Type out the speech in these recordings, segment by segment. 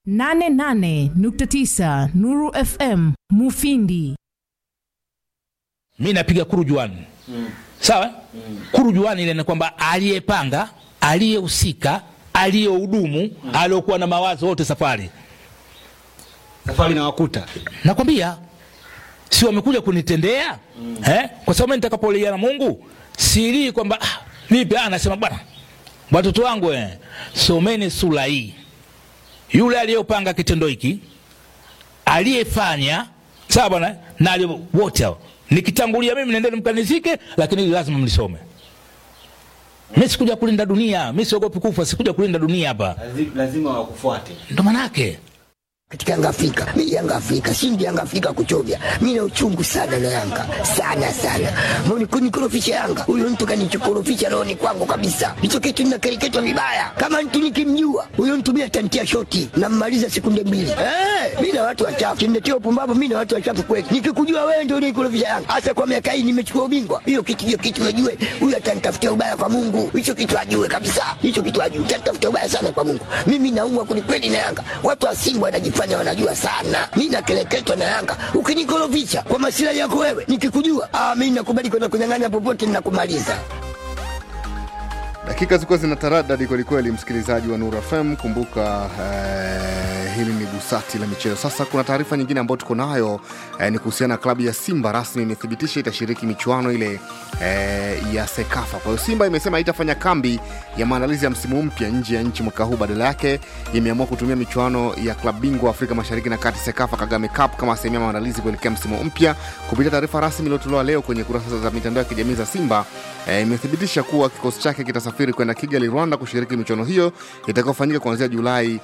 88.9 Nuru FM Mufindi. mi napiga kurujuani mm. sawa mm. kurujuani ile ni kwamba aliyepanga aliyehusika aliyehudumu mm. aliyokuwa na mawazo wote safari safari na wakuta nakwambia si wamekuja kunitendea mm. eh? kwa sababu mimi nitakapolia na mungu silii kwamba ah, vipi ah, nasema bwana watoto wangu eh, someni sura hii yule aliyopanga kitendo hiki aliyefanya sawa bwana na aliye- wote hao nikitangulia mimi nendeni mkanizike lakini hili lazima mlisome mi sikuja kulinda dunia mi siogopi kufa sikuja kulinda dunia hapa lazima wakufuate ndo manake katika Yanga Afrika. Mimi Yanga Afrika, shindi Yanga Afrika kuchovya. Mimi na uchungu sana na Yanga. Sana sana. Mbona kunikorofisha Yanga? Huyo mtu kanichokorofisha rohoni kwangu kabisa. Hicho kitu ninakereketwa vibaya. Kama mtu nikimjua, huyo mtu mimi atantia shoti na mmaliza sekunde mbili. Eh, mimi na watu wachafu. Kimnetia upumbavu mimi na watu wachafu kweli. Nikikujua wewe ndio unikorofisha Yanga. Hasa kwa miaka hii nimechukua ubingwa. Hiyo kitu hiyo kitu najue. Huyo atanitafutia ubaya kwa Mungu. Hicho kitu ajue kabisa. Hicho kitu ajue. Atanitafutia ubaya sana kwa Mungu. Mimi naumwa kwelikweli na Yanga. Watu wa Simba wanajifanya wanajua sana. Mimi nakeleketwa na Yanga. Ukinikorofisha kwa masilahi yako wewe, nikikujua, ah, mimi nakubali kwenda kunyang'anya popote ninakumaliza. dakika zilikuwa zina taradadi kwelikweli msikilizaji wa Nuru FM kumbuka eh, hili ni busati la michezo sasa kuna taarifa nyingine ambayo tuko nayo eh, ni kuhusiana na klabu ya simba rasmi imethibitisha itashiriki michuano ile eh, ya sekafa kwa hiyo simba imesema haitafanya kambi ya maandalizi ya msimu mpya nje ya nchi mwaka huu badala yake imeamua kutumia michuano ya klabu bingwa afrika mashariki na kati sekafa kagame cup kama sehemu ya maandalizi kuelekea msimu mpya kupitia taarifa rasmi iliyotolewa leo kwenye kurasa za mitandao ya kijamii za simba eh, imethibitisha kuwa kikosi chake kitasafiri kwenda kigali rwanda kushiriki michuano hiyo itakayofanyika kuanzia julai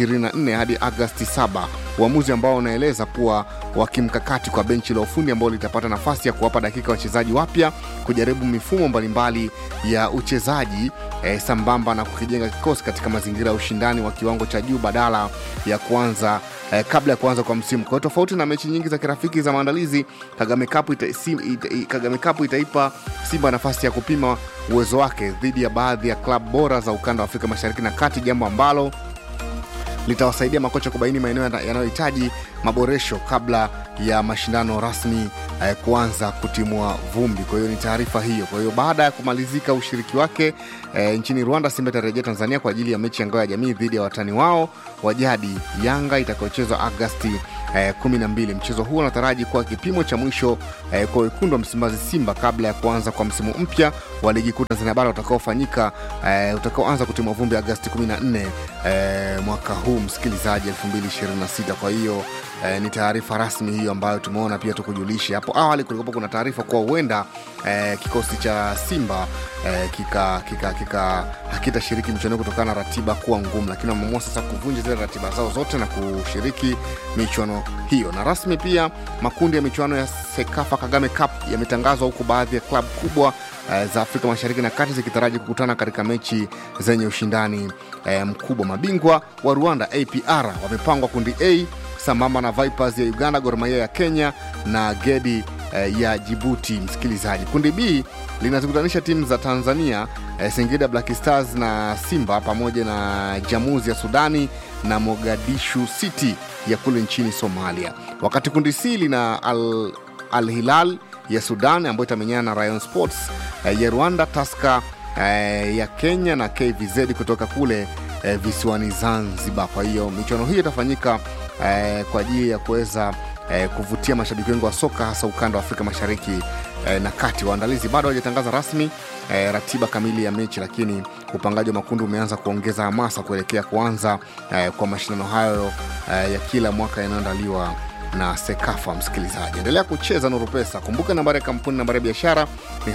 24 hadi agasti 7 uamuzi ambao unaeleza kuwa wa kimkakati kwa benchi la ufundi ambao litapata nafasi ya kuwapa dakika wachezaji wapya kujaribu mifumo mbalimbali ya uchezaji eh, sambamba na kukijenga kikosi katika mazingira ya ushindani wa kiwango cha juu badala ya kuanza eh, kabla ya kuanza kwa msimu kwa hiyo tofauti na mechi nyingi za kirafiki za maandalizi kagame cup ita, sim, ita, i- kagame cup itaipa simba nafasi ya kupima uwezo wake dhidi ya baadhi ya klabu bora za ukanda wa afrika mashariki na kati jambo ambalo litawasaidia makocha kubaini maeneo yana- yanayohitaji maboresho kabla ya mashindano rasmi eh, kuanza kutimua vumbi kwa hiyo ni taarifa hiyo kwa hiyo baada ya kumalizika ushiriki wake eh, nchini rwanda simba itarejea tanzania kwa ajili ya mechi ya ngao ya jamii dhidi ya watani wao wa jadi yanga itakayochezwa agasti eh, 12 mchezo huo unataraji kuwa kipimo cha mwisho eh, kwa wekundu wa msimbazi simba kabla ya kuanza kwa msimu mpya wa ligi kuu tanzania bara utakaofanyika eh, utakaoanza kutimua vumbi agasti 14 eh, mwaka huu msikilizaji 2026 kwa hiyo eh, ni taarifa rasmi hiyo ambayo tumeona pia tukujulishe hapo awali kulikuwa kuna taarifa kuwa huenda eh, kikosi cha simba eh, kika kika kika hakitashiriki michuano hiyo kutokana na ratiba kuwa ngumu lakini wameamua sasa kuvunja zile ratiba zao zote na kushiriki michuano hiyo na rasmi pia makundi ya michuano ya sekafa kagame cup yametangazwa huku baadhi ya klabu kubwa eh, za afrika mashariki na kati zikitaraji kukutana katika mechi zenye ushindani eh, mkubwa mabingwa wa rwanda apr wamepangwa kundi a sambamba na vipers ya uganda gormaia ya kenya na gedi eh, ya jibuti msikilizaji kundi b linazikutanisha timu za tanzania eh, singida black stars na simba pamoja na jamuzi ya sudani na mogadishu city ya kule nchini somalia wakati kundi c lina al, al hilal ya sudan ambayo itamenyana na rayon sports eh, ya rwanda taska eh, ya kenya na kvz kutoka kule eh, visiwani zanzibar kwa hiyo michuano hiyo itafanyika eh, kwa ajili ya kuweza eh, kuvutia mashabiki wengi wa soka hasa ukanda wa afrika mashariki eh, na kati waandalizi bado hawajatangaza rasmi eh, ratiba kamili ya mechi lakini upangaji wa makundi umeanza kuongeza hamasa kuelekea kuanza eh, kwa mashindano hayo eh, ya kila mwaka yanayoandaliwa na sekafa msikilizaji endelea kucheza nuru pesa kumbuka nambari ya kampuni nambari ya biashara ni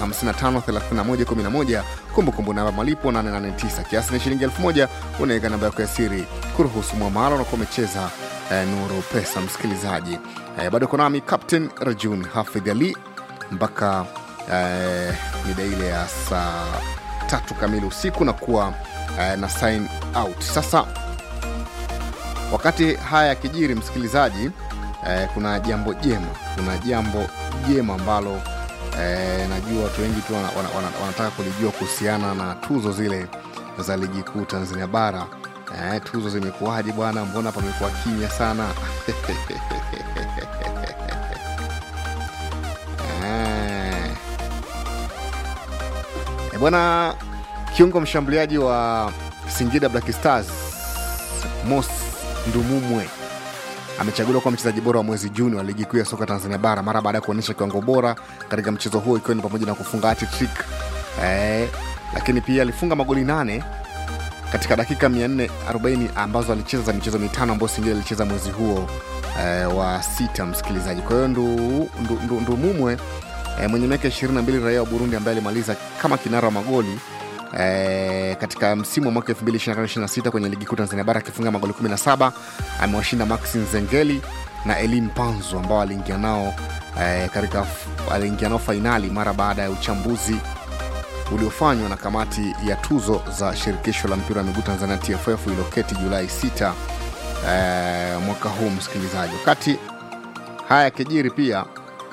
553111 kumbukumbu namba malipo 889 kiasi ni shilingi 1000 unaweka namba yako ya siri kuruhusu mwamalo unakuwa umecheza eh, nuru pesa msikilizaji eh, bado uko nami captain rajun hafidh ali mpaka eh, mida ile ya saa tatu kamili usiku na kuwa eh, na sign out sasa wakati haya yakijiri msikilizaji eh, kuna jambo jema kuna jambo jema ambalo eh, najua watu wengi tu wana, wana, wana, wanataka kulijua kuhusiana na tuzo zile za ligi kuu tanzania bara eh, tuzo zimekuwaje bwana mbona pamekuwa kimya sana eh. Eh, bwana kiungo mshambuliaji wa singida black stars mos ndumumwe amechaguliwa kuwa mchezaji bora wa mwezi juni wa ligi kuu ya soka tanzania bara mara baada ya kuonyesha kiwango bora katika mchezo huo ikiwa ni pamoja na kufunga hat-trick eh, lakini pia alifunga magoli nane katika dakika 440 ambazo alicheza za michezo mitano ambayo singida alicheza mwezi huo eh, wa sita msikilizaji kwa hiyo ndumumwe ndu, ndu, ndu Mumwe, eh, mwenye miaka 22 raia wa burundi ambaye alimaliza kama kinara wa magoli Eh, katika msimu wa mwaka 2025-26 kwenye ligi kuu Tanzania bara akifunga magoli 17 amewashinda Maxi Nzengeli na Elim Panzu ambao aliingia nao eh, katika aliingia nao fainali mara baada ya uchambuzi uliofanywa na kamati ya tuzo za shirikisho la mpira wa miguu Tanzania TFF iliyoketi Julai 6 eh, mwaka huu msikilizaji. Wakati haya yakijiri pia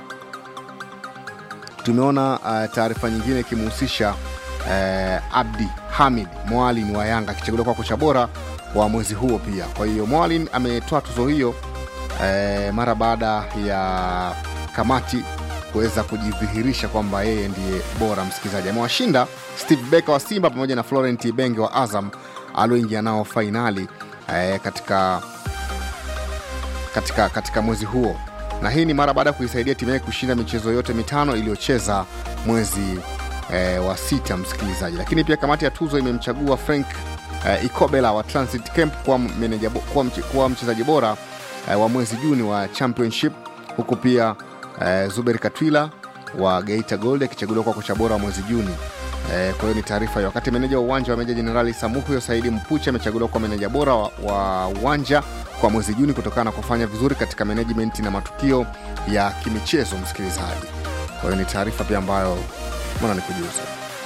tumeona uh, taarifa nyingine ikimhusisha eh, Abdi Hamid Mwalin wa Yanga akichaguliwa kwa kocha bora wa mwezi huo pia. Kwa hiyo Mwalin ametoa tuzo hiyo eh, mara baada ya kamati kuweza kujidhihirisha kwamba yeye ndiye bora. Msikilizaji, amewashinda Steve Becker wa Simba pamoja na Florent Ibenge wa Azam alioingia nao fainali eh, katika, katika, katika mwezi huo na hii ni mara baada ya kuisaidia timu yake kushinda michezo yote mitano iliyocheza mwezi e, wa sita msikilizaji lakini pia kamati ya tuzo imemchagua frank e, ikobela wa transit camp kuwa, meneja, bo- kuwa, mche- kuwa mchezaji bora e, wa mwezi juni wa championship huku pia e, zuber katwila wa geita gold akichaguliwa kuwa kocha bora wa mwezi juni e, kwa hiyo ni taarifa hiyo wakati meneja wa uwanja wa meja jenerali samuhyo saidi mpuche amechaguliwa kuwa meneja bora wa, wa uwanja kwa mwezi juni kutokana na kufanya vizuri katika management na matukio ya kimichezo msikilizaji kwa hiyo ni taarifa pia ambayo mwana ni kujuza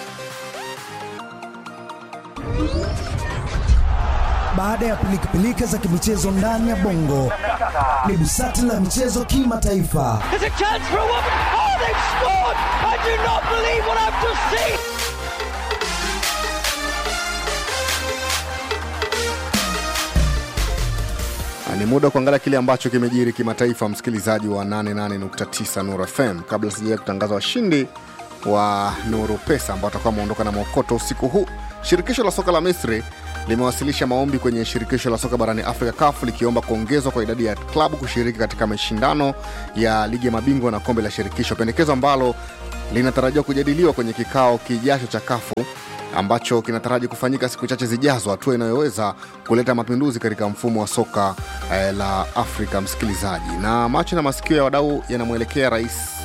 baada ya pilikapilika za kimichezo ndani ya bongo ni busati la michezo kimataifa There's a chance for a woman. Oh, they've scored! I do not believe what I've just seen. Na ni muda wa kuangalia kile ambacho kimejiri kimataifa msikilizaji wa 88.9 Nuru FM kabla sijaa kutangaza washindi wa Nuru Pesa ambao watakuwa wameondoka na mokoto usiku huu. Shirikisho la soka la Misri limewasilisha maombi kwenye shirikisho la soka barani Afrika CAF likiomba kuongezwa kwa idadi ya klabu kushiriki katika mashindano ya ligi ya mabingwa na kombe la shirikisho, pendekezo ambalo linatarajiwa kujadiliwa kwenye kikao kijacho cha kafu ambacho kinataraji kufanyika siku chache zijazo, hatua inayoweza kuleta mapinduzi katika mfumo wa soka eh, la Afrika. Msikilizaji, na macho na masikio ya wadau yanamwelekea rais